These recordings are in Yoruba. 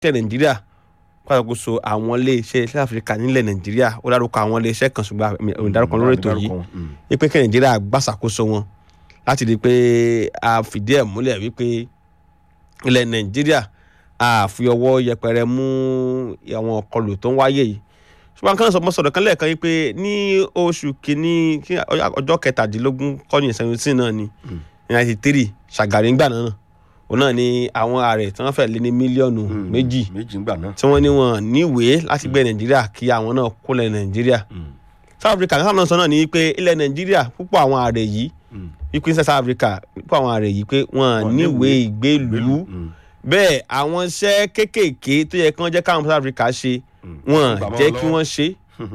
tẹ̀ nàìjíríà pàtàkóso àwọn iléeṣẹ́ south africa nílẹ̀ nàìjíríà ó dárúkọ àwọn iléeṣẹ́ kan ṣùgbọ́n èmi ò dárúkọ lórí ètò yìí wípé kí nàìjíríà gbàṣàkóso wọn láti di pé a fìdí ẹ̀ múlẹ̀ wípé ilẹ̀ nàìjíríà a fi ọwọ́ yẹpẹrẹ mú àwọn ọkọlù tó ń wáyé yìí ṣùgbọ́n kan sọ̀rọ̀ sọ̀rọ̀ kan lẹ́ẹ̀kan yìí pé ní oṣù kìíní kí ọjọ́ kẹtàdínlógún kọ́ni seventeen náà ni ninety three ṣàgàrí ńgbà náà òun náà ni àwọn ààrẹ tí wọ́n fẹ́ lé ní mílíọ̀nù méjì méjì ń gbà náà. tí wọ́n ní wọn níwèé láti gbé nàìjíríà kí àwọn náà kó lẹ̀ nàìjíríà south africa ní sáà sọ náà ni pé ilẹ̀ nàìjíríà púpọ̀ àwọn ààrẹ yìí wípé ní south africa púpọ̀ àwọn ààrẹ yìí pé wọ́n níwèé ìgbélùú bẹ́ẹ̀ àwọn iṣẹ́ kéékèèké tó yẹ kí wọ́n jẹ́ káwọn south africa ṣe wọ́n jẹ́ kí wọ́n ṣe.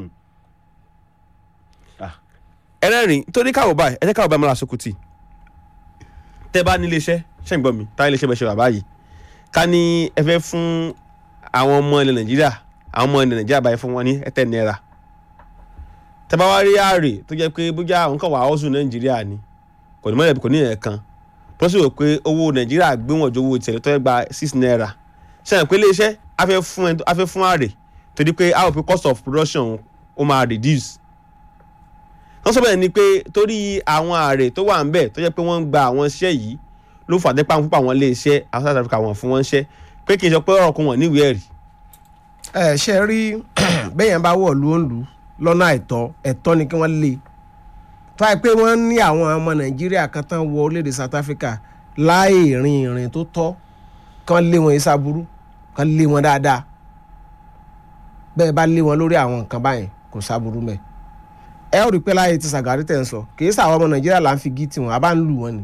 ẹlẹ́rìn torí káwọ́ báyìí ẹ jẹ́ káwọ́ báyìí mọ́ra sokuti tẹ́ bá nílé iṣẹ́ ṣe ń gbọ́ mi táyé ilé iṣẹ́ bẹ́ẹ̀ ṣe wà báyìí ká ní ẹ fẹ́ fún àwọn ọmọ ilẹ̀ nàìjíríà àwọn ọmọ ilẹ̀ nàìjíríà báyìí fún wọn ní ẹ̀tẹ́ náírà tẹ́ bá wá rí ààrẹ tó jẹ́ pé bójá àwọn kan wà áwọ̀sùn nàìjíríà ni kò ní mọ́lẹ̀ kò ní ẹ̀ẹ̀kan tó sì rò pé owó nàìjíríà gbé wọn ju owó tẹ̀lé tó yẹ gba six naira ṣe hàn pé ilé iṣẹ́ a fẹ́ fún ààrẹ torí pé a ò pé cost of production ó máa reduce wọ́n sọ bẹ́ẹ̀ ni pé torí àwọn ààrẹ tó wà ń bẹ̀ tó jẹ́ pé wọ́n ń gba àwọn iṣẹ́ yìí ló fà dẹ́pà púpọ̀ àwọn ilé iṣẹ́ àwọn South Africa wọ́n fún wọn ṣẹ́ pé kì í sọ pé ọ̀rọ̀ kan wọ̀n níwèé ẹ̀rí. ẹ ṣe rí bẹ́yẹn bá wọ̀ ló ń lù lọ́nà àìtọ́ ẹ̀tọ́ ni kí wọ́n lé tó àì pé wọ́n ní àwọn ọmọ Nàìjíríà kan tán wọ orílẹ̀-èdè South Africa láì rìn ìrìn tó tọ́ kán lé wọn ìsàbúrú kán lé wọn dáadáa bẹ́ẹ̀ bá lé wọn lórí àwọn nǹkan báyìí kò sábúrú mẹ́ ẹ ó rí i pé láyé ti Sàgárí tẹ̀ ń sọ kì í sàwọn ọmọ Nàìjíríà là ń fi gí tiwọn a bá ń lù wọn ni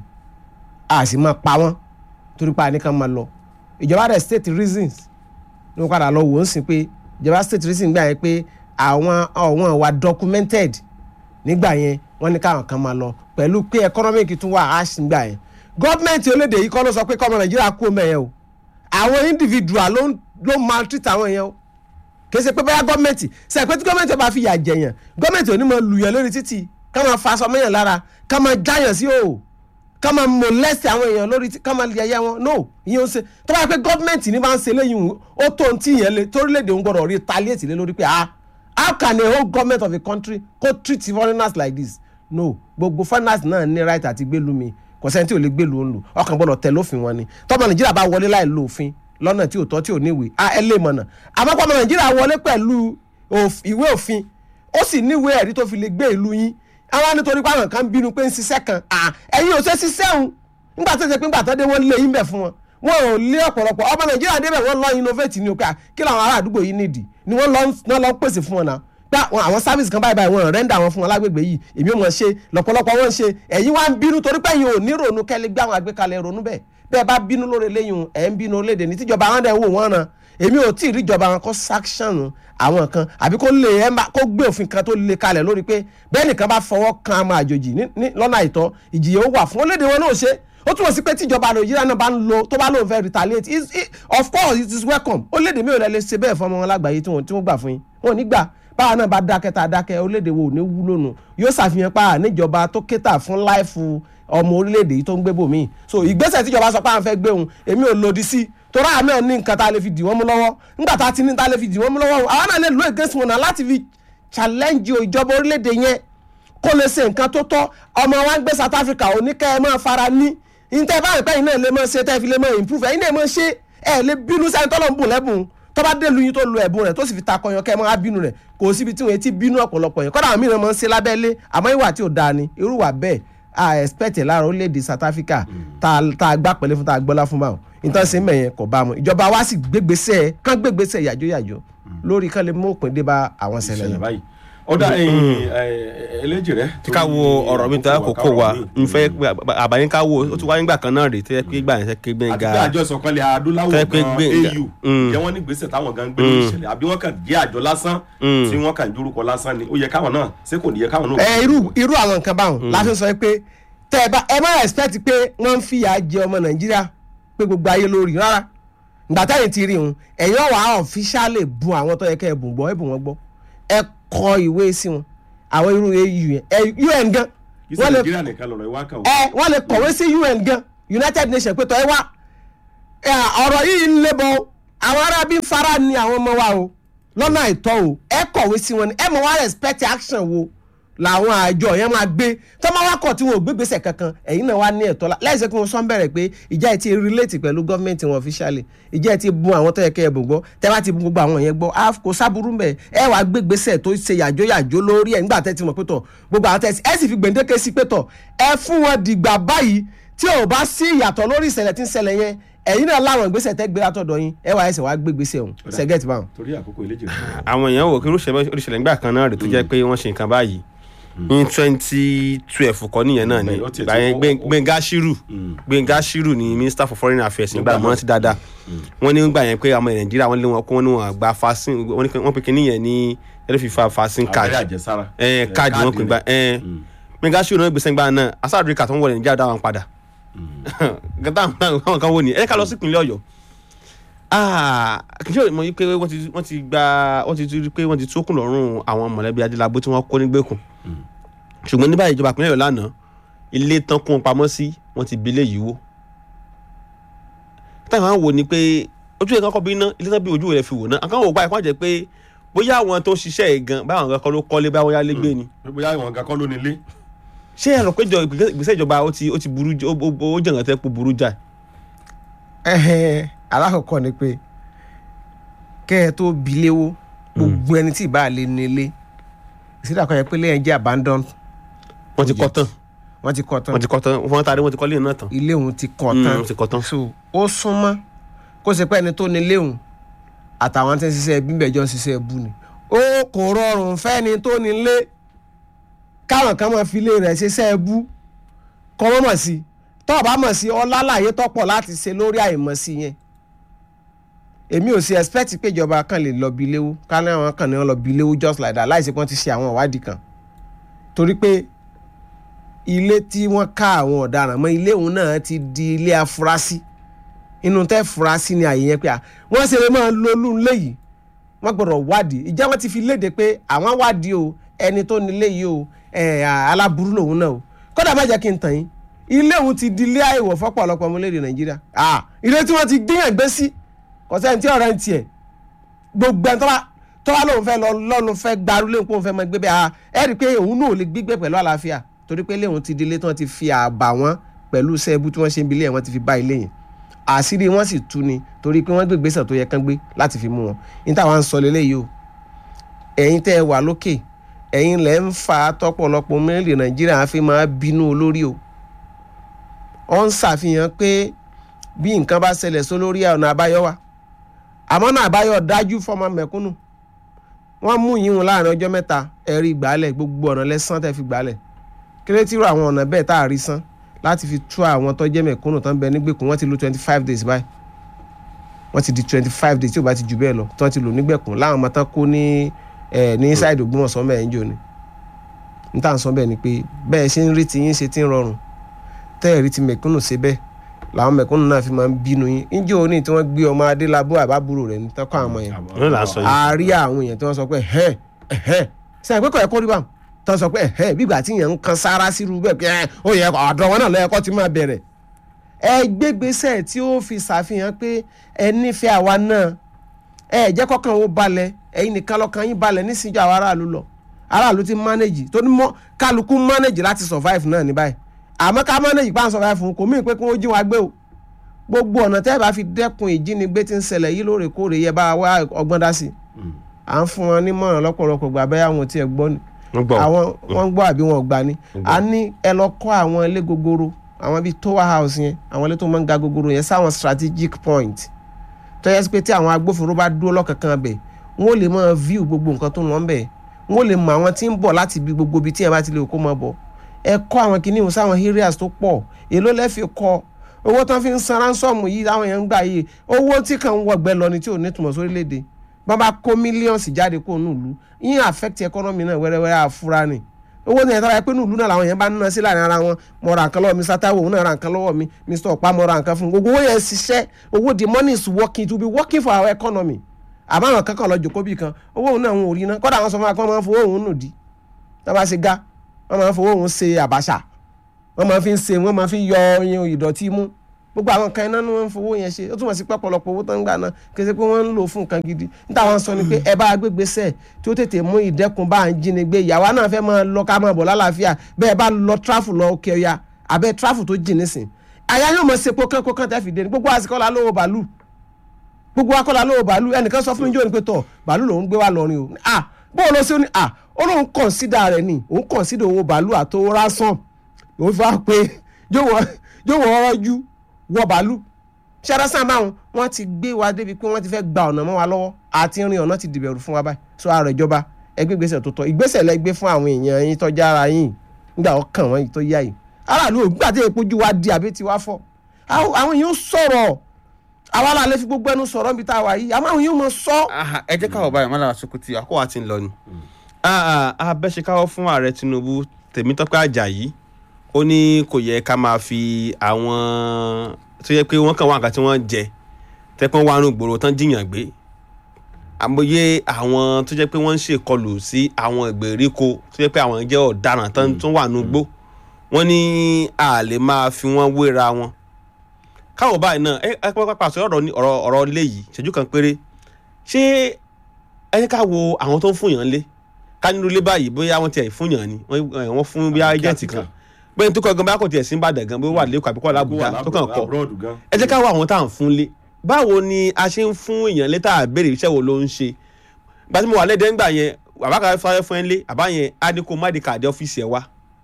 a sì máa pa wọ́n torí pa nìkan máa lọ ìjọba rẹ̀ state reasons ní wọ́n padà lọ wò ó sì pé ìjọba state reasons gbà yẹn pé àwọn ọ̀wọ́n wa documented nígbà yẹn wọ́n ní káwọn kan máa lọ pẹ̀lú pé economic tún wà á sì gbà yẹn gọ́ọ̀mẹ̀ntì olédè yìí kọ́ ló sọ pé kọ́mọ Nàìjíríà kú ọmọ yẹn o àwọn individual ló ló maltreat àwọn yẹn o kì í ṣe pé báyà gọ́ọ̀mẹ̀ntì ṣe pé tí gọ́ọ̀mẹ̀ntì bá fi yà jẹ̀yàn gọ́ọ̀mẹ̀ntì ò ní mọ lùyàn lórí títì ká máa fa aṣọ mẹ́yàn lára ká máa jáyàn sí o ká máa molest àwọn èèyàn lórí ká máa yẹyẹ wọn no ìyẹn ó ṣe tó bá yẹ pé gọ́ọ̀mẹ̀ntì ní bá ń ṣe léyìn ó tó ohun tí ìyẹn lé torílẹ̀-èdè ń gbọ́dọ̀ retaliate lé lórí pé ah how can a whole government of a country go treat foreigners like this no gbogbo foreigners náà ní right àti gbélu mi kò sẹ́ni tí ò lè gbélu òun lò ọkàn gbọ́dọ̀ tẹ̀ lófin wọn ni tọ́mọ nàìjíríà bá wọlé láì lo òfin lọ́nà tí ò tọ́ tí ò níwèé a ẹ lè mọ̀nà àmọ́ pọ́nmọ nàìjíríà wọlé pẹ̀lú ìwé òfin ó sì níwèé ẹ̀rí tó fi lè gbé ìlú yín àwọn nítorí pé àwọn kan bínú pé ń ṣiṣẹ́ kan ẹ̀yin ò ṣe ṣiṣẹ́ òun nígbà tó ṣe pé nígbà tó dé wọ́n lé yín bẹ̀ fún wọn wọn ò lé ọ̀pọ̀lọpọ̀ ọmọ nàìjíríà débẹ̀ wọ́n lọ innovate ní òkè kí làwọn ará àdúgbò yìí nídìí ni wọ́n lọ lọ pèsè fún wọn náà pé àwọn service kan báyìí báyìí wọn rẹ́ńdà wọn fún wọn lágbègbè yìí èmi ò mọ̀ ṣe lọ́pọ̀lọpọ̀ wọn ṣe ẹ̀yin wá ń bínú torí pé ẹ̀yin ò ní ronú kẹ́lẹ́ gbé àwọn àgbékalẹ̀ ronú bẹ́ẹ̀ bẹ́ẹ̀ bá bínú lórí eléyìí ẹ̀ ń bínú orílẹ̀-èdè ní tíjọba wọn dẹ̀ wò wọ́n ràn èmi ò tí ì rí ìjọba wọn kó sanction àwọn kan àbí kó lè ẹ má kó gbé òfin kan tó lè kalẹ̀ lórí pé bẹ́ẹ̀ nìkan bá fọwọ́ kan àmọ́ àjòjì lọ́nà àìtọ́ ìjìyà ó wà fún orílẹ̀-èdè wọn náà ṣe ó túmọ̀ sí pé tíjọba nàìjíríà náà bá ń lo tó bá lóun fẹ́ retaliate is it, of course it is welcome orílẹ̀-èdè mi ò lè ṣe bẹ́ẹ̀ fún ọmọ wọn lágbàáyé tí wọ́n gbà fún yín wọn ò ní gbà báwa náà bá dákẹ́ tá a dákẹ́ orílẹ̀-èdè wo ò ní wúlò nù yóò ṣàfihàn pa níjọba tó kéta fún láìfù ọmọ orílẹ̀-èdè yìí tó ń gbé bòmí so ìgbésẹ̀ tíjọba sọ pé àwọn fẹ́ gbé òun èmi ò lòdì sí torí àwọn náà ní nǹkan tá a lè fi dì wọ́n mú lọ́wọ́ nígbà tá a ti ní tá a lè fi dì wọ́n mú lọ́wọ́ àwọn náà lè lo against wọn náà láti fi challenge ìjọba orílẹ̀-èdè yẹn kó lè ṣe nǹkan tó tọ́ ọmọ wa ń gbé South Africa oníkẹ́ ẹ máa fara ní ìtẹ́ báyìí pẹ́yìn náà lè máa ṣe tẹ́ fi lè máa improve ẹ̀yin náà máa ṣe ẹ̀ lè bínú sẹ́ni tọ́lọ́ ń bùn lẹ́bùn tó bá dé lu yín tó lu ẹ̀bùn rẹ̀ tó sì fi ta kọyàn kẹ́ ẹ máa bínú rẹ̀ kò síbi tí wọ́n ti bínú ọ̀pọ̀lọpọ̀ yẹn kọ́dà àwọn mìíràn máa ń ṣe lábẹ́lé àmọ́ ìwà tí ò dáa ni irú wà bẹ́ẹ̀ a expect ẹ̀ lára orílẹ̀-èdè South Africa tá a gbá pẹ̀lẹ́ fún tá a gbọ́lá fún báwọn ìtàn sí mẹ̀yẹn kò bá mu ìjọba wa sì gbégbèsè kán gbégbèsè yàjóyàjó lórí kán lè mú òpin dé bá àwọn ṣẹlẹ̀ yẹn ọ̀dà eléjì rẹ. tí ká wo ọ̀rọ̀ mi tó yà kókó wa n fẹ́ àbáyé ká wo ó ti wáyé gbà kan náà rè tó yẹ pé gbà yẹn fẹ́ ké gbẹ̀ngà. àti pé àjọ ìsọ̀kanlẹ̀ adúláwọ̀ Tẹ́ pé gan gbé- au Mm. jẹ́ wọ́n ní gbèsè táwọn gan gbé lórí ìṣẹ̀lẹ̀ àbí wọ́n kàn jẹ́ àjọ lásán tí wọ́n kàn jórúkọ lásán ni ó yẹ káwọn náà ṣé kò ní yẹ káwọn náà. ẹ irú irú àwọn nǹkan báwọn la fi sọ pé tẹ ẹ bá ẹ má expect pé wọ́n ń fìyà jẹ ọmọ nàìjíríà pé gbogbo ayé lórí rárá ìgbà táyìn ti rí òun ẹ̀yin ọ̀wà ọ̀fíṣàlè bu àwọn tó yẹ kẹ́ ẹ bùn gbọ́ ẹ bùn wọn gbọ́ ẹ kọ ìwé sí wọn àwọn irú au yẹn ẹ un gan kì í ṣe wọ́n lè nàìjíríà nìkan lọ̀rọ̀ ìwá kan o. ẹ wọ́n lè kọ̀wé sí un gan united nations pé tọ́ ẹ wá ẹ, ọ̀rọ̀ yìí ń lébọ̀ àwọn arábí ń fara ni àwọn ọmọ wa o lọ́nà àìtọ́ o ẹ kọ̀wé sí wọn ni ẹ mọ̀ wá respect action wo làwọn àjọ yẹn máa gbé tó máa wá kọ̀ tí wọn ò gbé gbèsè kankan ẹ̀yin náà wá ní ẹ̀tọ́ la láìsẹ́ kí wọ́n sọ ń bẹ̀rẹ̀ pé ìjà ẹ̀ ti relate pẹ̀lú gọ́ọ̀mẹ̀ntì wọn officially ìjà ẹ̀ ti bun àwọn tó yẹ kẹ́ ẹ̀ bùn gbọ́ tẹ́ bá ti bun gbogbo àwọn yẹn gbọ́ á kò sábúrú mbẹ̀ ẹ wàá gbé gbèsè tó ṣe yàjó yàjó lórí ẹ̀ nígbà tẹ́ ti mọ̀ pé tọ̀ gbogbo àwọn tẹ́ ẹ sì fi gbèǹdéke sí pé tọ̀ ẹ fún wọn dìgbà báyìí tí ò bá sí ìyàtọ̀ lórí ìṣẹ̀lẹ̀ tí ń ṣẹlẹ̀ yẹn ẹ̀yin náà láwọn ìgbésẹ̀ tẹ́ gbé látọ̀dọ̀ yín ẹ wàá ẹsẹ̀ wàá gbé gbèsè ọ̀hún ṣẹ́gẹ́tì báwọn. torí àkókò ìlẹ́jì rẹ̀. àwọn èèyàn wò kí oríṣiríṣi nígbà kan náà rè tó jẹ́ pé wọ́n ṣe nǹkan báyìí ní twenty twelve kọ́ nìyẹn náà ni Bẹ́ẹ̀, ó tiẹ̀ ìgbà ti- yẹn ó- Gbé- ó- Gbénga Ṣírù Gbénga Ṣírù ni minister for foreign affairs nígbà mọ́ ti dáadáa wọ́n ní nígbà yẹn pé àwọn Nàìjíríà wọ́n lé wọn kó wọ́n ní wọn gba vaccine wọ́n ní pé- wọ́n pe kínní yẹn ní ẹ̀rọ fífa vaccine card abẹ́rẹ́ àjẹsára. ẹ̀ káàdì wọn pè gbà ẹ̀ Gbénga Ṣírù náà gbèsè gbà náà asáàdúríkà tó ń wọlé Nàìjíríà dá wọn padà gàtà àwọn kan wò ní ẹ ká lọ sí ìpínlẹ̀ Ọ̀yọ́ Ah, kì í ṣe mọ̀ yí pé wọ́n ti wọ́n ti gba wọ́n ti rí pé wọ́n ti tókùn lọ́rùn àwọn mọ̀lẹ́bí adélábó tí wọ́n kó nígbèkùn ṣùgbọ́n ní báyìí ìjọba ìpínlẹ̀ Ọ̀yọ́ lánàá ilé tán kún un pamọ́ sí wọ́n ti bilé yìí wó táwọn àwọn wò ni pé ojú ẹ̀ kankan bí iná ilé tán bí ojú rẹ̀ fi wò náà àkàwọn ògbà ẹ̀kọ́ jẹ́ pé bóyá àwọn tó ń ṣiṣẹ́ yìí gan báwọn kankan ló kọ́lé báwọn yálé gbé ni bóyá ìwọ̀n nǹkan kọ́ ló nílé. ṣé ẹ rò pé ìjọ- ìgbésẹ̀ ìjọba ó ti ó ti burú j- ó ó- ó jẹ̀ǹgàn tẹ́ pé burú jáì ẹhẹn alákọ̀ọ́kọ́ ni pé kẹ́ ẹ tó bi léwó gbogbo ẹni tí ìbá lè nílé ìsídà kan yẹ pé lẹ́yìn jẹ́ abandon wọ́n ti kọ́ tán wọ́n ti kọ́ tán wọ́n ti kọ́ tán wọ́n taari wọ́n ti kọ́ lé náà tán ilé òun ti kọ́ Mm, tán wọ́n ti kọ́ tán. so ó súnmọ́ kó ṣe pé ẹni tó nílé òun àtàwọn tí ń ṣiṣẹ́ ẹbí bẹ̀jọ́ ń ṣiṣẹ́ ẹbú ni ó kò rọrùn fẹ́ni tó nílé káwọn kan máa fi ilé rẹ̀ ṣiṣẹ́ ẹbú kọ́ mọ́ mọ̀ sí tọ́ ọ bá mọ̀ sí ọlálàyé tọ́pọ̀ láti ṣe lórí àìmọ̀ sí yẹn èmi ò sí expect pé ìjọba kan lè lọ bí léwu ká ní àwọn kan ní wọn lọ bí léwu just like that láìsí pé wọ́n ti ṣe àwọn ìwádìí kan torí pé ilé tí wọ́n ká àwọn ọ̀daràn mọ́ ilé òun náà ti di ilé afurasí inú tẹ́ furasí ni àyè yẹn pé à wọ́n ṣe lè máa lolú ilé yìí wọ́n gbọ́dọ̀ wádìí ìjẹ́ wọ́n ti fi léde pé àwọn wádìí o ẹni tó nílé yìí o ẹ̀, aláburú lòun náà o kódà má jẹ́ kí n tàn yín ilé òun ti di ilé àìwọ̀ fọ́pọ̀lọpọ̀ ọmọlédè nàìjíríà Ah, ilé tí wọ́n ti gbìyàn gbé sí kò sẹ́ni tí ọ̀rẹ́ ń tiẹ̀ gbogbo ẹni tó bá tó bá lóun fẹ́ lọ lọ́nu fẹ́ gbarú léun kó òun fẹ́ máa gbé bẹ́ẹ̀ ah ẹ rí i pé òun náà ò lè gbígbé pẹ̀lú àlàáfíà torí pé léun ti di ilé tí wọ́n ti fi àbà wọn pẹ̀lú sẹ́ẹ̀bù tí wọ́n ṣe ń bilé yẹn wọ́n ti fi bá ilé yẹn àṣírí wọn sì tú ni torí pé wọ́n gbé ìgbésẹ̀ tó yẹ kán gbé láti fi mú wọn ní táwọn ń sọ lélẹ́yìí o ẹ̀yin tẹ́ ẹ wà lókè ẹ̀yin lẹ́ ń fa tọ́pọ̀lọpọ̀ mẹ́rin nàìjíríà á fi máa bínú olórí o ó ń ṣàfihàn pé bí nǹkan bá ṣẹlẹ̀ sólórí ọ̀nà àbáyọ wa àmọ́ náà àbáyọ dájú fọmọ mẹ̀kúnnù wọ́n mú yín wọn láàrin ọjọ́ mẹ́ta ẹ̀rí ìgbàlẹ̀ gbogbo ọ̀nà lẹ́sán tẹ́ fi gbàlẹ̀ kírétìrò àwọn ọ̀nà bẹ́ẹ̀ tá a rí san láti fi tú àwọn tó jẹ́ mẹ̀kúnnù tó ń bẹ nígbèkùn wọ́n ti lo twenty five days báyìí wọ́n ti di twenty five days tí ò bá ti jù bẹ́ẹ̀ lọ tó ti lò nígbèkùn láwọn ọmọ tán kó ní ẹ̀ ní ṣáìdì Ògbómọ̀ṣọ́ mẹ́rin jò ní n tà ń sọ bẹ́ẹ̀ ni pé bẹ́ẹ̀ ṣe ń rí ti yín ṣe ti ń rọrùn tẹ́ẹ̀rí ti mẹ̀kúnnù ṣe bẹ́ẹ̀ làwọn mẹ̀kúnnù náà fi máa ń bínú yín níjẹ́ òní tí wọ́n gbé ọmọ adélábọ̀ àbábúrò rẹ̀ ní tọ́kọ̀ àwọn yẹn Òun là ń sọ yìí. a rí àwọn èèyàn tí wọ́n sọ pé ẹ̀hẹ́ ẹ̀hẹ́ sẹ́yìn pé kò yẹ kó rí báwọn tí wọ́n sọ pé ẹ̀hẹ́ bígbà tí yẹn ń kan sára sírú bẹ́ẹ̀ pé ẹ̀ ó yẹ ọ̀dọ̀ wọn náà lọ́yẹ̀kọ́ ti máa bẹ̀rẹ̀ ẹ gbégbèsè tí ó fi ṣàfihàn pé ẹ nífẹ̀ẹ́ àwa náà ẹ jẹ́ kọ́kàn ó balẹ̀ ẹ̀yin nìkan lọ́kàn yín balẹ̀ nísìnyí àwọn aráàlú lọ aráàlú ti manage tó ní mọ́ kálukú manage láti survive náà ní báyìí àmọ́ ká manage pa ń survive fún kò mí pé kí wọ́n jí wa gbé o gbogbo ọ̀nà tẹ́ ẹ bá fi dẹ́kun ìjínigbé tí ń ṣẹlẹ̀ yìí lóòrèkóòrè yẹ bá wá ọgbọ́n dá sí i à ń fún wọn nímọ̀ràn lọ́pọ̀lọpọ̀ gbà bẹ́ẹ̀ àwọn tí ẹ gbọ́ ni wọ́n gbọ́ àwọn wọ́n gbọ́ àbí wọn ò gbà ni a ní ẹ lọ kọ́ àwọn ilé gogoro àwọn bíi tower house yẹn àwọn ilé tó máa ń ga gogoro yẹn sáwọn strategic point tó yẹ sí pé tí àwọn agbófinró bá dúró lọ́kànkan bẹ̀ wọ́n lè máa view gbogbo nǹkan tó ń lọ ń bẹ̀ wọ́n lè mọ àwọn tí ń bọ̀ láti ibi gbogbo ibi tí ẹ bá ti lè kó máa bọ̀ ẹ kọ́ àwọn kìnìún sáwọn areas tó pọ̀ èló lẹ́fẹ̀ẹ́ kọ́ owó tán fi ń san ránsọ́ọ̀mù yìí táwọn èèyàn ń gbà yìí owó tí kàn ń wọgbẹ́ lọ ni tí ò ní túmọ̀ sórílẹ̀-èdè bá bá kó mílíọ̀nsì jáde kó nùlú yín affect economy náà wẹ́rẹ́wẹ́rẹ́ àfúrá ni owó ní ẹ̀tọ́ pé nùlú náà làwọn èèyàn bá ń ná sí láàrin ara wọn mo ra nǹkan lọ́wọ́ mi sátáwò òun náà ra nǹkan lọ́wọ́ mi mr ọ̀pá mo ra nǹkan fún un gbogbo owó yẹn ṣiṣẹ́ owó the money is working to be working for our economy àmọ́ àwọn kankan lọ jòkó bì kan owó òun náà wọn ò rí ná kọ́dà àwọn sọ fún wa pé wọ́n máa ń fowó òun nù dí wọ́n bá ṣe gá wọ́n máa ń fowó òun ṣe àbàṣà wọ́n máa fi ń ṣe wọ́n máa fi ń yọ ọyàn ìdọ̀tí mú gbogbo àwọn nǹkan iná ni wọ́n ń fowó yẹn ṣe ó túmọ̀ sí pé ọ̀pọ̀lọpọ̀ owó tó ń gbà náà kì í ṣe pé wọ́n ń lò fún nǹkan gidi níta wọn sọ ni pé ẹ bá gbégbèsè tí ó tètè mú ìdẹ́kun bá ń jínigbé ìyàwó náà fẹ́ máa lọ ká máa bọ̀ lálàáfíà bẹ́ẹ̀ bá lọ tráfù lọ òkè ọya àbẹ́ tráfù tó jìn nísìn àyà yóò mọ̀ sepo kẹ́kọ̀ọ́ kan tẹ́ fi dé ni gbogbo àsìkò la lówó bàálù gbogbo akọ́la lówó bàálù ẹnìkan sọ fún mi jọ́ ni pé tọ̀ bàálù lòún gbé wá lọ́rin o ah bó o lọ sí ó ní ah ó lóun kọ̀nsídà rẹ̀ ni òun kọ̀nsídà owó bàálù àtowó rásán òun fi wá pé yóò wọ ọrọ́jú wọ bàálù ṣẹ́rẹ́sàn máa wọ́n ti gbé wa débi pé wọ́n ti fẹ́ gba ọ̀nà mọ́ wa lọ́wọ́ àti rin ọ̀nà ti dìbẹ̀rù fún wa báyìí so ààrẹ ìjọba ẹgbẹ́ ìgbésẹ̀ tó tọ́ ìgbésẹ̀ lẹ gbé fún àwọn èèyàn yín tọ́jà ara yín nígbà ọkàn wọn tó yá yìí aráàlú ògbà tí èpo ju wa di àbí ti wá fọ́ àwọn èèyàn sọ̀rọ̀ àwa la lè fi gbogbo ẹnu sọ̀rọ̀ níbi tá a wà yìí àmọ́ àwọn èèyàn mọ̀ sọ. ẹ jẹ́ káwọ́ báyìí mọ́lára Sokuti àkọ́wà ti ń lọ ni. abẹ́ṣekáwọ́ fún ààrẹ Tinubu Tèmítọ́pẹ́ Àjàyí ó ní kò yẹ ká máa fi àwọn tó yẹ pé wọ́n kàn wá nǹkan tí wọ́n jẹ tẹ́pọ́n wà nù gbòòrò tán jiyàn gbé àmọye àwọn tó jẹ́ pé wọ́n ń ṣèkọlù sí àwọn ìgbèríko tó jẹ́ pé àwọn jẹ́ ọ̀daràn tán tún wà nù gbó wọ́n ní a lè máa fi wọ́n wéra wọn káwọn báyìí náà ẹ ẹ pápá sọ ọ̀rọ̀ ọ̀rọ̀ ọ̀rọ̀ ilé yìí ṣẹ́jú kan péré ṣé ẹ ká wo àwọn tó ń fún yàn lé ká nínú ilé báyìí bóyá wọ́n tiẹ̀ fún yàn ni wọ́n fún bí agẹ́ǹtì kan bẹ́ẹ̀ tó kọ́ gan bá kò tiẹ̀ sí Ìbàdàn gan bó wà lẹ́kọ̀ọ́ àbíkọ́ làbújá tó kàn kọ́ ẹ jẹ́ ká wo àwọn tá à ń fún lé báwo ni a ṣe ń fún èèyàn létà àbèrè iṣẹ́ wo ló ń ṣe gba tí mo wà lẹ́dẹ̀ẹ́ ńgbà yẹn bàbá kan fẹ́ fún ẹ lé àbá yẹn á ní kó má di kàdé ọ́fíìsì ẹ wá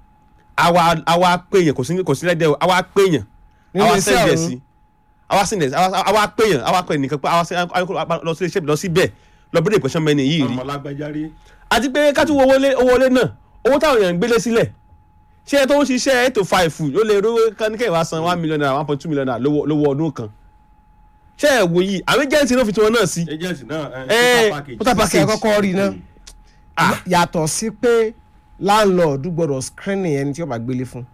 àwa pé yẹn kò sí kò sí lẹ́dẹ̀ẹ́ àwa pé yẹn àwa sẹ́ndẹ̀ sí àwa sẹ́ndẹ̀ sí àwa pé yẹn àwa pé nìkan pé àwa lọ sí iṣẹ́ lọ sí bẹ́ẹ̀ lọ bí ìpẹ́sán mẹ́ni yìí rí àti pé ká tún wo owó lé náà owó táwọn èèyàn ń gbélé sílẹ̀ ṣé ẹ tó ń ṣiṣẹ́ eight to five ló lè rówó kánikẹ́ ìwà san one million naira one point two million naira lówó ọdún kan ṣé ẹ wò yìí àwọn agent náà fi tiwọn náà sí. agent náà ẹ total package ṣe kọ́kọ́ rí iná yàtọ̀ sí pé landlord gbọ́dọ̀ screening ẹni tí ó bá gbélé fún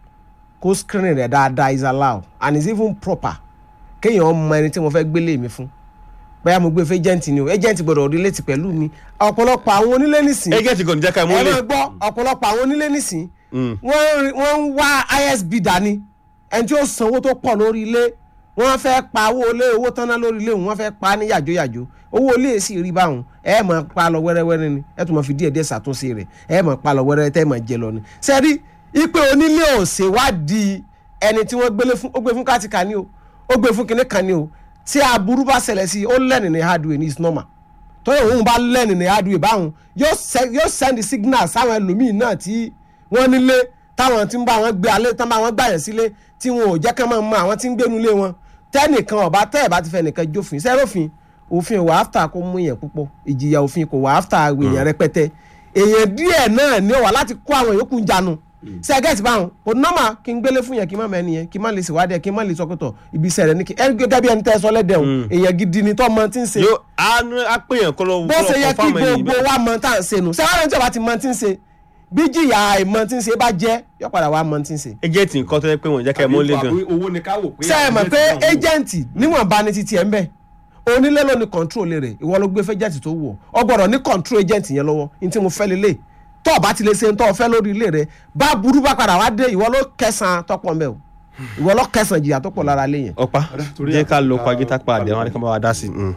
kó screening rẹ̀ dáadáa is allowed and is even proper kéèyàn mọ ẹni tí mo fẹ́ gbélé mi fún bóyá mo gbé fún agent ni o agent gbọ́dọ̀ relate pẹ̀lú mi ọ̀pọ̀lọpọ̀ àwọn onílé nìsín agent kò ní jẹ́ ká mú ẹ lé máa gbọ́ ọ̀pọ̀lọpọ̀ àwọn onílé nìsín wọ́n wọ́n ń wá isb dání ẹni tí ó sanwó tó pọ̀ lórí ilé wọ́n fẹ́ pa owó ilé owó tán ná lórí ilé wọ́n fẹ́ pa ní yàjóyàjó owó ilé sì rí báwọn ẹ mọ̀ pa lọ wẹ́rẹ́wẹ́rẹ́ ni ẹ tún mọ̀ fi díẹ̀ díẹ̀ ṣàtúnṣe rẹ̀ ẹ mọ̀ pa lọ wẹ́rẹ́wẹ́rẹ́ tẹ́ mọ̀ jẹ lọ ni. sẹ́rí ipe onílé ò ṣèwádìí ẹni tí wọ́n gbélé fún ó gbé fún káàtìkà ni o ó gbé fún kinní kan ni o tí aburú bá ṣẹlẹ̀ sí i ó lẹ́nu ní hardware ní is normal tọ́yọ̀ òun bá lẹ́nu ní hardware báwọn yóò send signal sáwọn ẹlòmíì náà tí wọ́n nílé táwọn tí ń bá wọn gbé alẹ́ tán bá wọn gbàyàn sílé tí wọn ò jẹ́ kán máa mọ àwọn tí ń gbénu lé wọn tẹ́nìkan ọ̀bá tẹ́ ẹ̀ bá ti fẹ́ nìkan jófin sẹ́rọ̀fin òfin wà áfítà kó mú yẹn púpọ̀ ìjìyà òfin kò wà áfítà èèyàn rẹpẹtẹ èèyàn díẹ̀ náà ní ọ̀wà láti kó àwọn yòókù ń janu sẹ́gẹ̀tì báwọn kò nọ́mà kí n gbélé fún yẹn kí n má mẹ́ni yẹn kí n má lè ṣèwádìí ẹ̀ kí n má lè sọ pẹ̀tọ̀ ibi iṣẹ́ rẹ̀ ní kí ẹni gẹ́gẹ́ bí ẹni tẹ́ ẹ sọ lẹ́dẹ̀ o èèyàn gidi ni tó mọ tí ń ṣe yóò á pè yàn kọ́ lọ bó ṣe yẹ kí gbogbo wa mọ tá à ń ṣe nù sẹ́wọ́n tí ọba ti mọ tí ń ṣe bí jìyà àìmọ̀ tí ń ṣe bá jẹ́ yọ padà wá mọ̀ tí ń ṣe. agent nǹkan tó yẹ pé wọ́n jẹ́ ká ẹ mọ́ lé gan. owó ni ká wò pé. ṣé ẹ mọ̀ pé agent níwọ̀nba ni titi ẹ̀ ń bẹ̀ onílé ló ní control rẹ̀ ìwọ ló gbé fẹ́jẹ̀tì tó wù ọ́ ọ gbọ́dọ̀ ní control agent yẹn lọ́wọ́ ní tí mo fẹ́ lélẹ̀ tó o bá ti lè ṣe tó o fẹ́ lórí ilé rẹ̀ bá burú bá padà wá dé ìwọ ló kẹsàn-án tọpọ̀ mbẹ́ o ìwọ ló kẹsàn-án jìyà tó pọ̀ lára lé yẹn. ọ̀pá jẹ́ ká lo pagita pa àdé wọn ni ká bá wa dá sí i.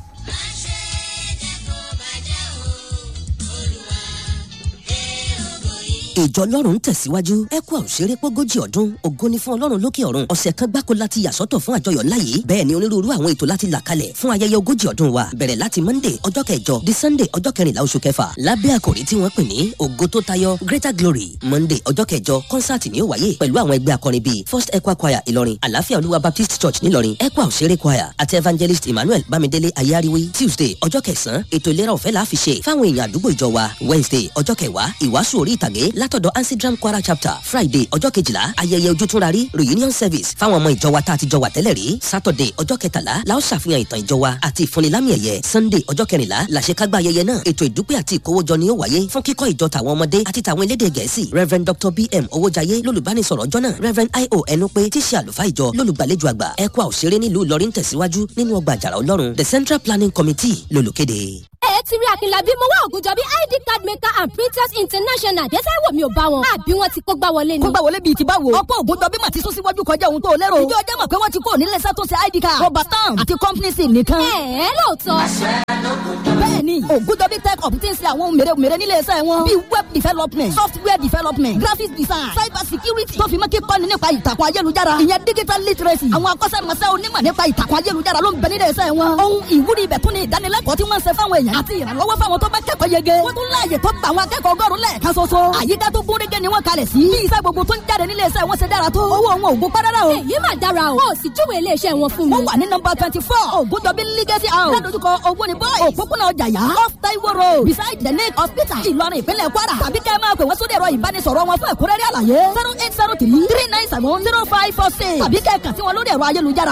ìjọ ọlọ́run ń tẹ̀síwájú ẹ̀kú àwòṣeré pógójì ọdún ògo ni fún ọlọ́run lókè ọ̀run ọ̀sẹ̀ kan gbáko láti yàsọ́tọ̀ fún àjọyọ̀ ńlá yìí bẹ́ẹ̀ ni onírúurú àwọn ètò láti là kalẹ̀ fún ayẹyẹ ogójì ọdún wa bẹ̀rẹ̀ láti monday ọjọ́ kẹjọ di sunday ọjọ́ kẹrìnlá oṣù kẹfà lábẹ́ àkòrí tí wọ́n pè ní ògo tó tayọ greater glory monday ọjọ́ kẹjọ kọ́nsáàtì ni ó wáyé pẹ̀lú àwọn ẹgbẹ́ akọrin bíi first equa choir ìlọrin àlàáfíà olúwa baptist church nílọrin equa òṣèré choir àti evangelist emmanuel bámidélé ayáríwí tuesday ọjọ́ kẹsàn-án ètò ìlera ọ̀fẹ́ la fi ṣe fáwọn èèyàn àdúgbò ìjọ wa wednesday ọjọ́ kẹwàá ìwàásù orí ìtàgé látọ̀dọ̀ ansidram kwara chapter friday ọjọ́ kejìlá ayẹyẹ ojútùnrarí reunion service fáwọn ọmọ ìjọ wa tá a ti jọ wà tẹ́lẹ̀ rí saturday ọjọ́ kẹtàlá la ó ṣàfihàn ìtàn ìjọ wa àti ìfúnnilámì ẹ̀yẹ sunday ọjọ́ kẹrìnlá làṣekágbá ayẹyẹ náà ètò ìdúpẹ́ àti ìkówójọ ni ó wáyé fún kíkọ́ ìjọ tàwọn ọmọdé àti tàwọn elédè gẹ̀ẹ́sì reverend dr bm owójayé lólùbánisọ̀rọ̀ ọjọ́ náà reverend io ẹnupe tí ṣe àlùfáà ìjọ lólùgbàlejò àgbà ẹ̀kọ́ àòṣeré nílùú ìlọrin tẹ̀síwájú nínú ọgbà àjàrà ọlọ́run the central planning committee lólùkéde. ẹ ti rí akínlábí mo wá ògùnjọ́bí id card maker and printers international dẹ́sẹ̀ wò mí ò bá wọn àbí wọ́n ti kó gbá wọlé ni. kó gbà wọlé bíi ti báwo. ọ̀pọ̀ ògùnjọ́bí mà ti sún síwájú kọjá ohun tó lérò. ìjọ ọjọ́ mọ̀ pé wọ́n ti kó nílé iṣẹ́ tó ṣe id card. rọba stamp àti company sim nìkan. ẹ ẹ lóòótọ́. bẹ́ẹ̀ni ògùnjọ́bí tech up ti ń ṣe àwọn ohun mèremère nílé iṣẹ́ wọn. bíi web development software development graphic design cyber security tó fi mọ́ kíkọ́ni nípa ìtàkùn ayélujára. ìyẹn digital literacy. àwọn akọ́ṣẹ́mọṣẹ́ onímọ̀ nípa ìtàkùn ayélujára ló ń bẹ nílé iṣẹ́ wọn. ohun ìwúrí ibẹ̀ tún ni ìdánilẹ́kọ̀ọ́ tí wọ́n ń ṣe fáwọn èèyàn àti ìrànlọ́wọ́ fáwọn tó bá kẹ́kọ̀ọ́ yege. wọ́n tún láàyè tó gba àwọn akẹ́kọ̀ọ́ ọgọ́rùn lẹ́ẹ̀kan ṣoṣo. àyíká tó gún régé ni wọ́n kalẹ̀ sí. bí iṣẹ́ gbogbo tó ń jáde nílé iṣẹ́ wọn ṣe dára tó. owó wọn ò gún párárá o. èyí mà dára o. o sì júwèé iléeṣẹ́ wọn fún mi. wọ́n wà ní nọmba twenty four ògùndọ̀bí legacy house. ládojúkọ owó ni boys. òpópónà ọjàyà off taiwo road beside the lake hospital. ìlọrin ìpínlẹ̀ kwara. tàbí kẹ́ ẹ máa pè wọ́n sórí ẹ̀rọ ìbánisọ̀rọ̀ wọn fún ẹ̀kúnrẹ́rẹ́ àlàyé. zero eight zero three three nine seven zero five four six. tàbí kẹ́ ẹ kàn sí wọn lórí ẹ̀rọ ayélujára.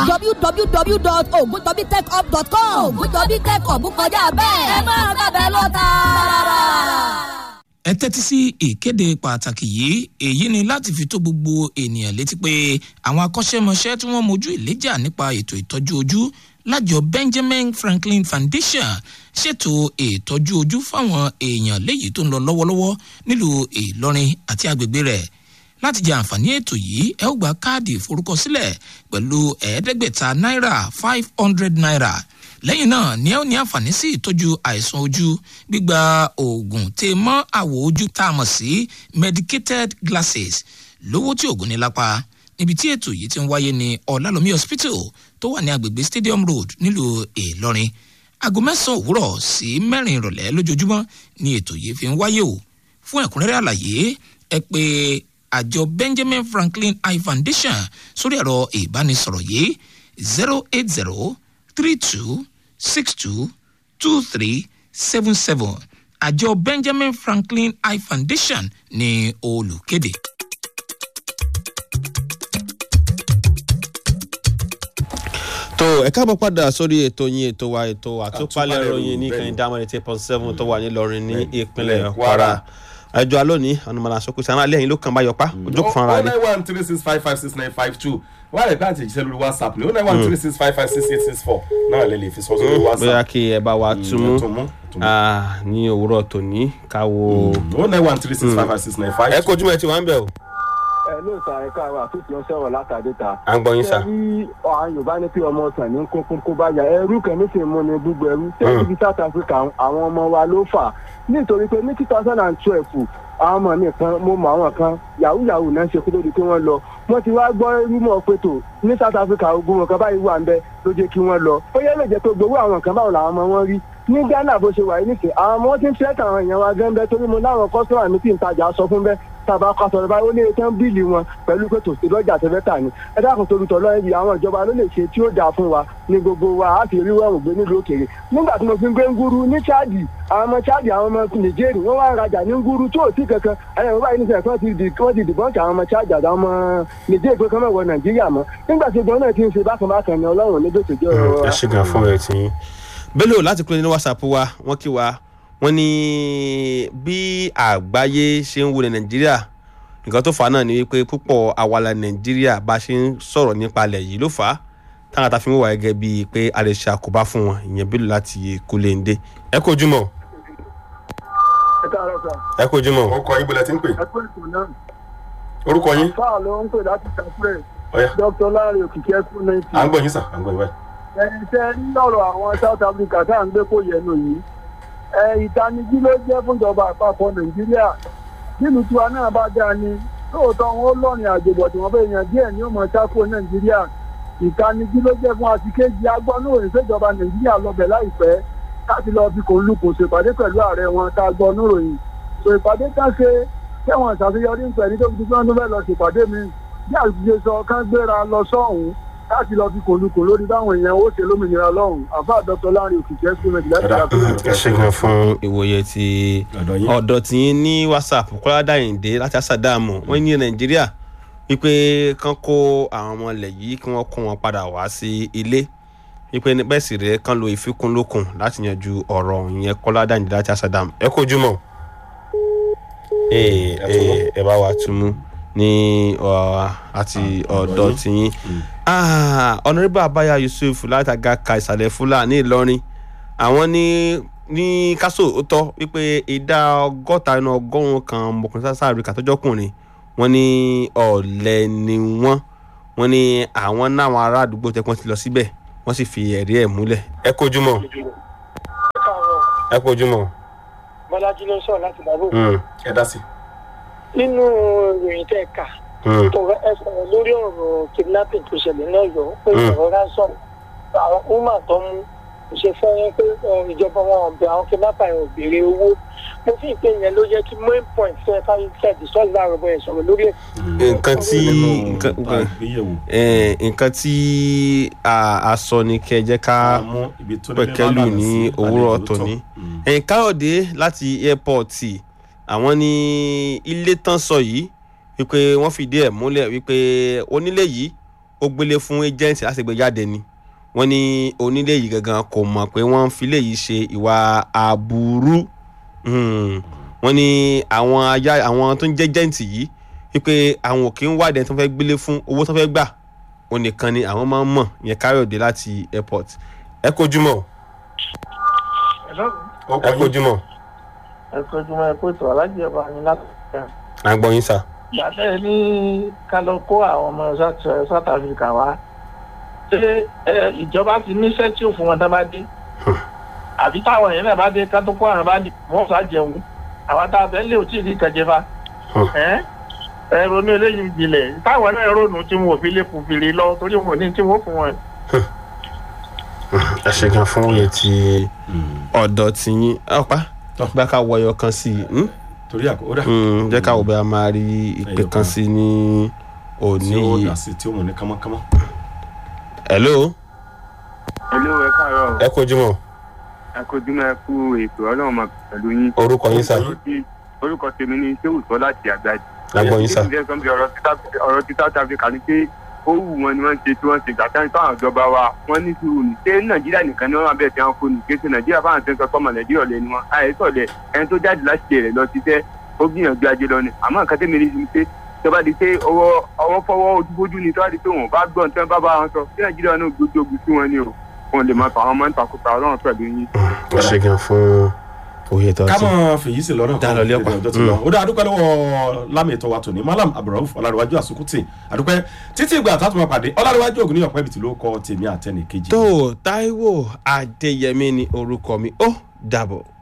www.ogundobitechhub.com. ògùndọ̀bí tech up kọjá bẹ́ẹ̀. ẹ máa gbàgbẹ́ lọ tààrà ẹ tẹ́tí sí ìkéde pàtàkì yìí èyí ni láti fi tó gbogbo ènìyàn létí pé àwọn akọ́ṣẹ́mọṣẹ́ tí wọ́n mojú ìléjà nípa ètò ìtọ́jú ojú lájọ benjamin franklin foundation ṣètò ìtọ́jú ojú fáwọn èèyàn léyìí tó ń lọ lọ́wọ́lọ́wọ́ nílùú ìlọrin àti agbègbè rẹ̀ láti jẹ àǹfààní ètò yìí ẹ ó gba káàdì ìforúkọsílẹ̀ pẹ̀lú ẹ̀ẹ́dẹ́gbẹ̀ta náírà five hundred naira lẹ́yìn náà ni ẹ ó ní àǹfààní sí ìtọ́jú àìsàn ojú gbígba oògùn tè mọ́ àwọ̀ ojú tá a mọ̀ sí medicated glasses lówó tí oògùn ní lápá níbi tí ètò yìí ti ń wáyé ní ọ̀làlómi hospital tó wà ní agbègbè stadium road nílùú ìlọrin aago mẹ́sàn-án òwúrọ̀ sí mẹ́rin ìrọ̀lẹ́ lójoojúmọ́ ni ètò yìí fi ń wáyé o fún ẹ̀kúnrẹ́rẹ́ àlàyé ẹ pé àjọ benjamin franklin eye foundation sórí ẹ̀rọ ìbánisọ̀rọ̀ yìí zero eight zero three two six two two three seven seven àjọ benjamin franklin eye foundation ní olùkéde. tó ẹ káàbọ̀ padà sórí ètò yín ètò wa ètò àtúpalẹ̀ Àtúpalẹ̀ ìròyìn ní ìròyìn, kan bẹ́ẹ̀ni. dáhùn eighty point seven tó wà nílọrin ní ìpínlẹ̀ ìpínlẹ̀ kwara Kwara. ẹjọ́ alónìí ọ̀nàmọ̀lá sọ́kùsì àwọn alẹ́ yìí ló kàn bá yọpá ojú kan ara o rẹ̀ nine one three six five five six nine five two wà lè láti jíṣẹ́ lórí whatsapp ní o nine one three six five five six eight six four náà lè lè fi sọ sórí bóyá whatsapp. kí ẹ bá wa túmú tún mú, tún mú. ah, ní òwúrọ̀ tòní káwo. o nine one three six five five six nine five ẹ two. kojú ẹ ti wá ń bẹ̀ o. ẹ ló sa ẹ̀ka àwọn àtúntì ọ̀sẹ̀ ọ̀rọ̀ látàdé ta. à ń gbọ́ yín sà. ṣé rí àwọn yorùbá ní pé ọmọ ọ̀sán ní kókó kó bá yà ẹrú kẹ́mi sì mú ni gbogbo ẹrú. ṣé ibi south africa àwọn ọmọ wa ló fà nítorí pé ní two thousand and twelve àwọn ọmọ mi kan mo mọ àwọn kan yahoo yahoo náà ṣe kó tó di pé wọ́n lọ wọ́n ti wá gbọ́ rúmọ̀ pẹ̀tò ní south africa ogun wọn kan báyìí wà ń bẹ ló jẹ́ kí wọ́n lọ ó yẹ lè jẹ́ pé gbowó àwọn kan báwo làwọn ọmọ wọn rí ní ghana bó ṣe wà yìí nìkẹ́ àwọn ọmọ wọn ti ń fẹ́ tàwọn èèyàn wa gán bẹ́ẹ̀ torí mo láwọn kọ́sọ́mà mi tí ń tajà sọ fún bẹ́ẹ̀ tàbá kọsọ̀rọ̀ báyìí ó lé tán bíìlì wọn pẹ̀lú pé tòsí lọ́jà tẹ́fẹ́ tà ní ẹ dákun torí tọ́lọ́ ẹbí àwọn ìjọba ló lè ṣe tí ó dáa fún wa ní gbogbo wa á fi rí wẹ̀rùn gbé nílùú òkèèrè nígbà tí mo fi ń gbé nguru ní chadi àwọn ọmọ chadi àwọn ọmọ nìjẹ́rì wọ́n wá ń rajà ní nguru tó sí kankan ẹ̀yìn báyìí nísìnyí wọ́n ti di wọ́n ti dìbọ́ǹkì àwọn ọmọ chadi àtàwọn ọmọ nìjẹ́rì pé kọ́mọ̀ wọ nàìjíríà mọ́ nígbà tí gbọ́n náà ti ń ṣe bákan bákan ni ọlọ́run ní gbèsè jẹ́ ẹ ṣe gan fún ẹ tí. bello láti kúrò ní whatsapp wa wọ́n kí wa wọ́n ní bí àgbáyé ṣe ń wo ní nàìjíríà nǹkan tó fà á náà ni wípé púpọ̀ àwàlà nàìjíríà bá ṣe ń sọ̀rọ̀ nípa alẹ̀ yìí ló fà á táwọn àtàfin wò wá gẹ́gẹ́ bíi pé a lè ṣe àkóbá fún wọn ìyẹn bello láti kúlẹ̀ǹdé. ẹ kò jùmọ̀ ẹ káàárọ̀ sà ẹ kò jùmọ̀. orúkọ yín bọ̀lẹ̀ tí ń pè ẹ kú ètò náà orúkọ yín fáà ló ń pè láti ṣàkúrẹ́ ọ̀yà dr láre òkìkí ẹkú náà à ń gbọ́ yín sà à ń gbọ́ yín báyìí. ẹni tẹ lọ́rọ̀ àwọn south africa tá à ń gbé kó yẹnu yìí ẹ ìtanijí ló jẹ́ fúnjọba àpapọ̀ nàìjíríà nílùú tiwa náà bá dáa ni lóòótọ́ wọn ó lọ́rin àjòbọ̀ tí wọ́n fẹ́ yan díẹ̀ ní ọmọ sáko nàìjíríà ìtanijí ló jẹ́ fún àtikejì agbọ́núròyìn fẹ́jọba nàìjíríà lọ́bẹ̀ láìpẹ́ láti lọ́ọ́ fi kò ń lukùn ṣèpàdé pẹ̀lú ààrẹ wọn tá a gbọ́ níròyìn so ìpàdé kan ṣe kẹwọn ìṣàṣeyọrí ń pẹ̀ ní tóbi tí wọ́n tún fẹ́ lọ ṣèpàdé mi bí àṣìṣe sọ kán gbéra lọ sọ́hùn láti lọ fi kòlùkùn lórí báwọn èèyàn ó ṣe lómìnira lọ́hùn àfa dr láàrin òkìkí ẹsùnmẹ̀tì láti Ọ̀dà. ṣàkóso. ẹ ṣe gan fún ìwòye ti ọ̀dọ̀ yín. ọ̀dọ̀ tí yín ní whatsapp kọ́ládà ìdè láti àṣàdàmù wọ́n ní nàìjíríà wípé kán kó àwọn ọmọ ilẹ̀ yìí kí wọ́n kó wọn padà wá sí ilé wípé ní bẹ́ẹ̀ sì rẹ̀ kán lo ìfikùnlukùn láti yanjú ọ̀rọ̀ ìyẹn kọ́ládà ìdè láti àṣàdàmù ẹ kó jùmọ̀ ee ee ẹ bá wa túmú ní ọ, àti ọ̀dọ̀ tí yín ọ̀nàrẹ́bà abaya yusuf látàgà ka ìsàlẹ̀ fúlàní ìlọrin àwọn ní ní kásò ó tọ́ wípé ìdá ọgọ́ta inú ọgọ́rùn-ún kan ọmọkùnrin sáà áfíríkà tọ́jọ́kùnrin wọ́n ní ọ̀lẹ ni wọ́n wọ́n ní àwọn náwọn ará àdúgbò tẹ́pọ́n ti lọ síbẹ̀ wọ́n sì fi ẹ̀rí ẹ̀ múlẹ̀. ẹ kojúmọ́ ẹ kojúmọ́. bọ́lájí ló sọ̀rọ̀ láti bàbá òkú. ẹ dá sí. nínú ìròyìn tẹ́ ẹ kà tó ẹ sọ̀rọ̀ lórí ọ̀rọ̀ kidnapping tó ṣẹlẹ̀ náà yọ pé ọ̀rọ̀ ransom àwọn woman tó mú kò ṣe fẹ́ pé ìjọba wọn ọ̀bẹ àwọn kidnapper yẹn ò béèrè owó mo fi ìpè yẹn ló jẹ́ kí main point fẹ́ káyọ̀ fẹ́ discuss láàárọ̀ bọ́ yẹn sọ̀rọ̀ lórí ẹ̀. nǹkan tí nǹkan- eh, nǹkan tí a a sọ ni kẹ́ ẹ jẹ́ ká pẹ̀kẹ́lù ní òwúrọ̀ tòní. ẹ̀yìn káyọ̀dé láti airport àwọn ní ilé tán sọ yìí wípé wọ́n fìdí ẹ̀ múlẹ̀ wípé onílé yìí ó gbélé fún agent láti gbé jáde ni wọ́n ní onílé yìí gangan kò mọ̀ pé wọ́n ń filé yìí ṣe ìwà aburú Hmm. wọ́n ní àwọn ajá àwọn tó ń jẹ́ agent yìí wípé àwọn ò kí ń wádìí ẹni tó fẹ́ gbélé fún owó tó fẹ́ gbà ó nìkan ni àwọn máa ń mọ̀ yẹn káyọ̀dé láti airport ẹ kojúmọ́ ẹ kojúmọ́ ẹ kojúmọ́ ẹ kó tó alájẹ ọba ní láti àgbọ̀yìn sà. gbàtẹ́ ní ká lọ kó àwọn ọmọ South South Africa wá ṣé ẹ, ìjọba ti níṣẹ́ tí ò fún wọn tá bá dé àbí táwọn yẹn náà bá dé ká tó kó àwọn bá dé wọ́n sá jẹun àwọn tá a fẹ́ lé òtí ìdí kẹjẹfa ẹ ẹ ronú eléyìí jìnlẹ̀ táwọn náà ronú tí wọn ò fi lè fòfìrì lọ torí wọn ò ní tí wọn fún wọn. ẹ ṣe gan fún oyè tí ọ̀dọ̀ tí yín ọ̀pá bá ká wọyọ kan sí i hmm? torí àkókò dà. Hmm, jẹ́ ká wò bá a máa rí ìpè Ẹyọ kan kan. sí i ní òní tí ó yìí. dà sí tí ó mú ní kánmọ́kánmọ́. hello Hello, ẹ káàárọ̀. ẹ kojúmọ́ ẹ kojúmọ́ ẹ kú ètò ọlọ́run máa pẹ̀lú yín. orúkọ yín sà. orúkọ tèmi ni ṣé òótọ́ láti àgbájá. Lágbọ́n yín sà. ọ̀rọ̀ tí South- ọ̀rọ̀ tí south africa ni pé ó wù wọn ni wọ́n ṣe tí wọ́n ṣe gbà táwọn táwọn ìjọba wa wọ́n ní sùúrù ní. ṣé nàìjíríà nìkan ni wọ́n máa bẹ̀rẹ̀ tí wọ́n kó ní kéṣe nàìjíríà fáwọn tó ń sọ fọ́mọ nàìjíríà lẹ́nu wọn. àìsọ̀lẹ̀ ẹni tó jáde láti ṣe rẹ̀ lọ ṣiṣẹ́ ó gbìyànjú ajé lọ ni àmọ́ nǹkan tẹ́mi rí ni pé tọ́ba di pé ọwọ́ ọwọ́ fọwọ́ ojúbójú ni tọ́ba di pé wọn ò bá gbọ́n tí wọ́n bá bá wọn sọ sí nàìjíríà náà gbójú ogun sí wọn ni o wọn lè máa fà wọn máa ń takùtà ọlọ́run pẹ̀lú yín. ẹ ṣe gan fún oyè tó ká ti. mọ̀ fèyí sí lọ́nà Dá lọ lé ọ̀pá. ọjọ́ ti lọ. ó dá adúpẹ́ lọ́wọ́ lámì ètò wa tòní malam abdulrauf ọlárẹ̀wájú àsukùtì adúpẹ́ títí ìgbà tá a tún máa pàdé ọlárẹ̀wájú ògùn ní ọ̀pẹ́ ibìtì ló kọ tèmi àtẹnìkejì. tó Táíwò Adéyẹmí ni orúkọ mi ó dàbọ̀.